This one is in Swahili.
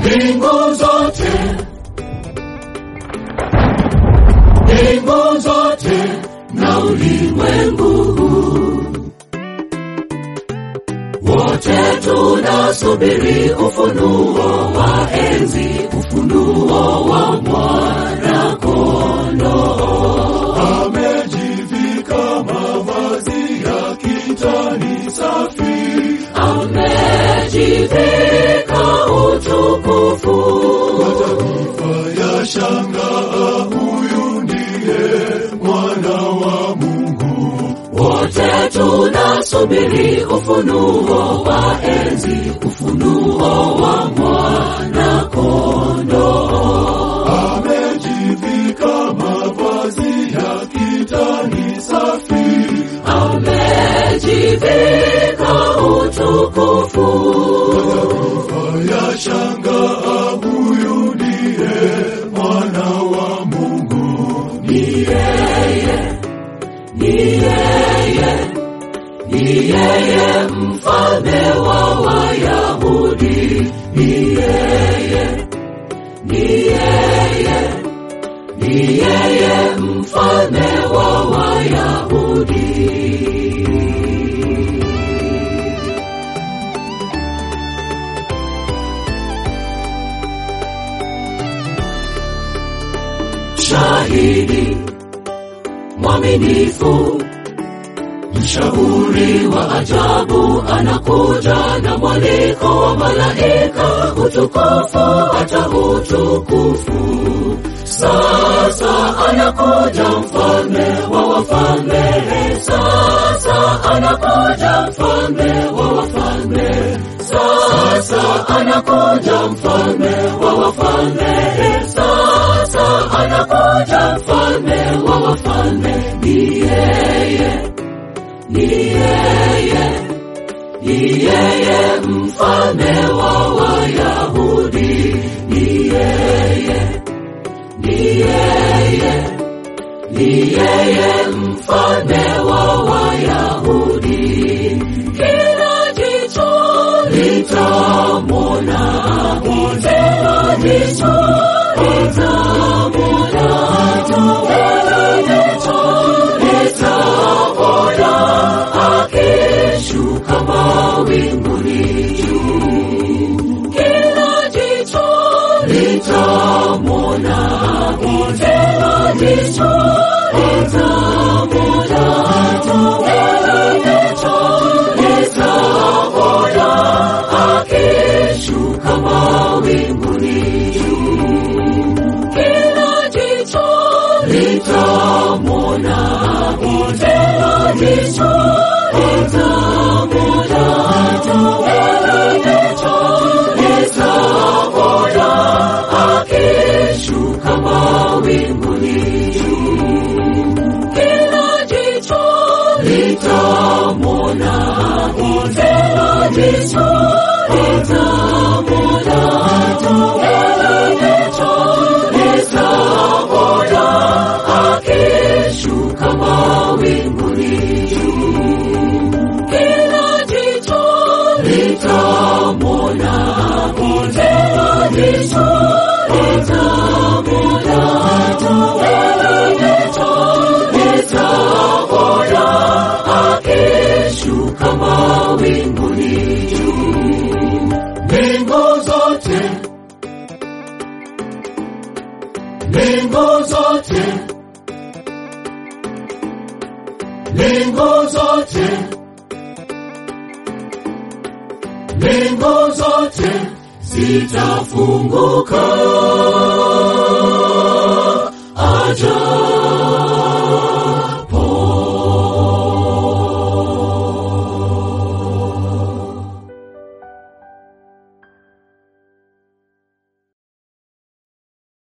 mbingu zote, mbingu zote na ulimwengu huu wote tunasubiri ufunuo wa enzi, ufunuo wa mwana kondoo. Amejivika mavazi ya kitani safi, amejivika utukufu. Mataifa ya shangaa, huyu ndiye mwana wa Mungu. Wote tunasubiri ufunuo wa enzi, ufunuo wa mwana kondoo. Amejivika mavazi ya kitani safi, amejivika utukufu. Mataifa ya shangaa, huyu ndiye mwana wa Mungu. Ni yeye, ni yeye, ni yeye mfalme wa Wayahudi. Ni yeye, ni yeye, ni yeye mfalme wa Wayahudi. Shahidi mwaminifu, mshauri wa ajabu, anakuja na mwaliko wa malaika, utukufu hata utukufu. Sasa anakuja mfalme wa wafalme, sasa anakuja mfalme wa wafalme, sasa anakuja mfalme wa wafalme, sasa anakuja mfalme wa wafalme. Ni yeye, ni yeye, ni yeye mfalme wa Wayahudi. Ni yeye, ni yeye, ni yeye mfalme wa Wayahudi. Kila jicho litamwona, kila jicho litamwona, kila jicho litamwona akishuka mawinguni juu. Kila jicho litamwona, kila jicho litamwona, kila jicho litamwona akishuka mawinguni juu. Kila jicho litamwona, kila jicho litamwona, kila jicho litamwona akishuka mawinguni juu. Kila jicho litamwona, kila jicho litamwona, kila jicho litamwona akishuka mawinguni juu. Kila jicho litamwona, kila jicho litamwona, kila jicho litamwona akishuka mawinguni juu. Mbingu zote, mbingu zote, mbingu zote, mbingu zote zitafunguka. Ajabu